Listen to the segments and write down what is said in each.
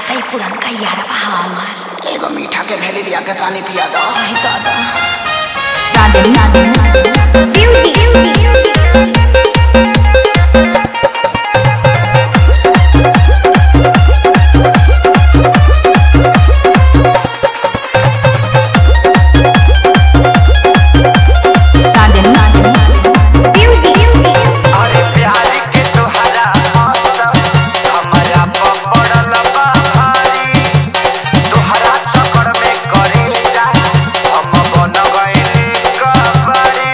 छोटका ही पुरानका यारवा हमार एगो मीठा के भेली लिया के पानी पिया दो आई दादा अरे प्यार के तोहरा मौसम हमरा पड़ल बा भारी तोहरा चक्कर में करे जा हम बन गइली कबरी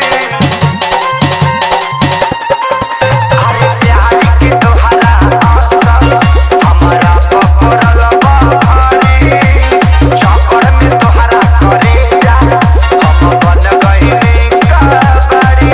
अरे प्यार के तोहरा मौसम हमरा पड़ल बा भारी चक्कर में तोहरा करे जा हम बन गइली कबरी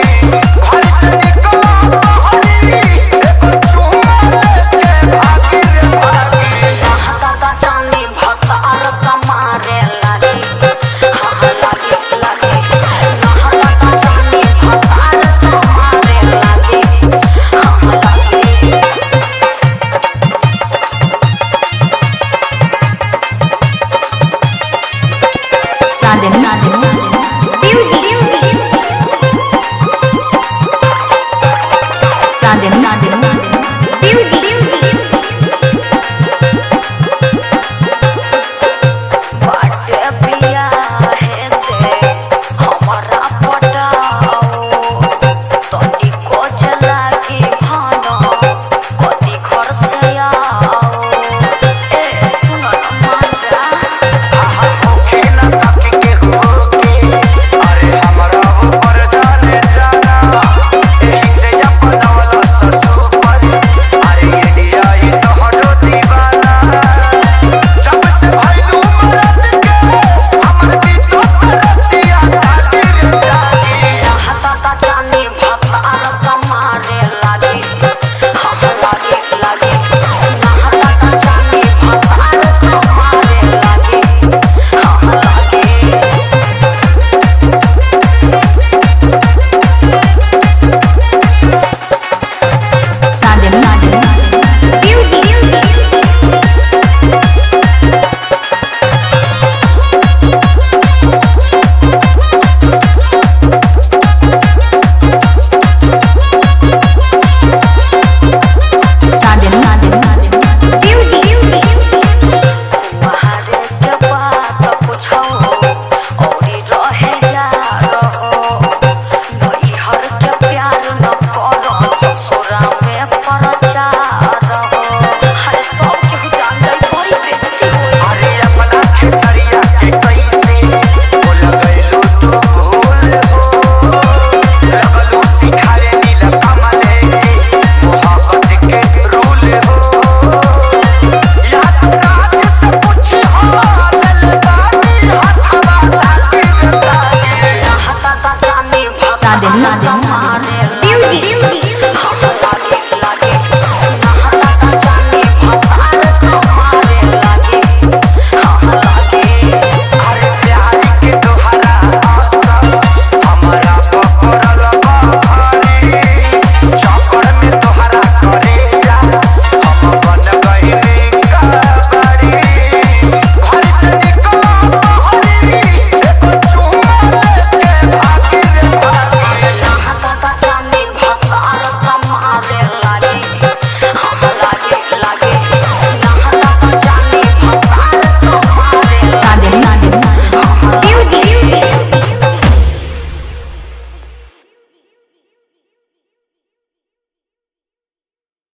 अरे अपना खेतरिया के कैसे बोल गइलू तू भूल हो लगलू सिखाए नील कमले के मोहब्बत के रूल हो याद रात से पूछ हो दिलदारी हथवा लागी सागी चांदनी